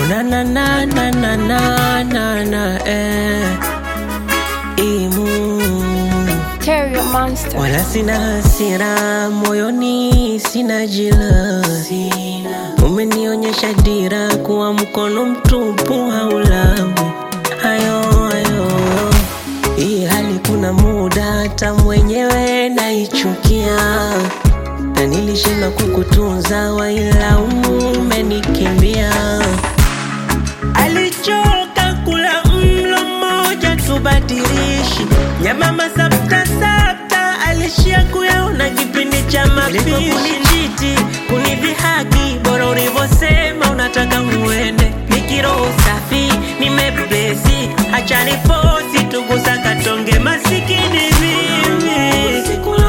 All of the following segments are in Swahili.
na na na na na na na na eh. Imu Terrio Monster. wala sina hasira moyoni, sina jila, umenionyesha dira kuwa mkono mtupu haulabu hayo hayo. Hii hali kuna muda hata mwenyewe naichukia, na nilishindwa kukutunza, wailaumu umenikimbia. Alichoka kula mlo mmoja tubadilishi nyama masafta safta, alishia kuyaona kipindi cha mapishi. Kunichiti kunidhihaki, bora ulivyosema unataka uende. Nikiroho safi nimepesi, acha nifosi tugusa katonge masikini mimi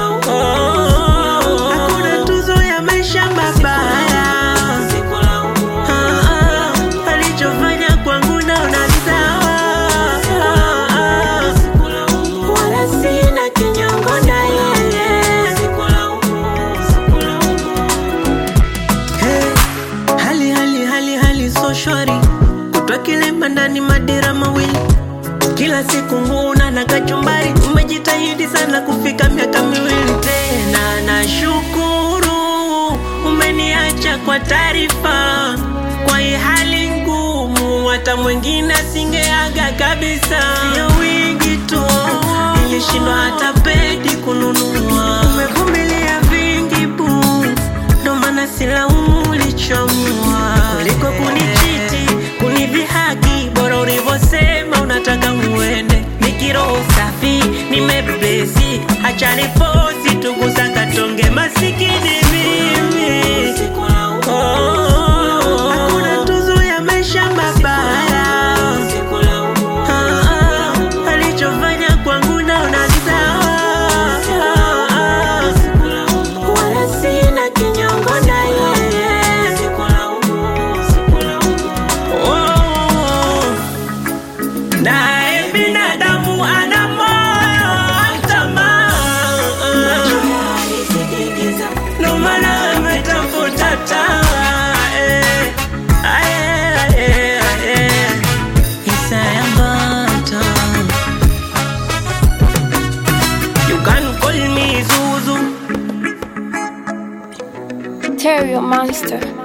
Oh, hakuna tuzo ya maisha mabaya Ah, ah, alichofanya kwangu naona sawa Ah, ah, wala sina kinyongo na yeye Hey, hali hali hali hali so shwari kutwa kilema ndani madira mawili kila siku nguna na kachumbari umejitahidi sana kufika miaka miwili tena nashukuru umeniacha kwa taarifa kwa hii hali ngumu hata mwingine asingeaga kabisa sio wingi tu nilishindwa hata pedi kununua umevumilia vingi bu ndo maana silaumu ulichomua kuliko kunichiti kunidhihaki bora ulivyosema unataka uende nikiroho safi nimepesi acha nifosi tugusa katonge masikini mimi Oh, hakuna tuzo ya maisha mabaya Ah, ah, alichofanya kwangu naona sawa Ah, ah, wala sina kinyongo na yeye Oh, naye binadamu ana moyo wa tamaa ndo maana ametafuta taa eh, ae, ae, ae. Isaya Mbata. You can call me Zuzu Terrio Monster.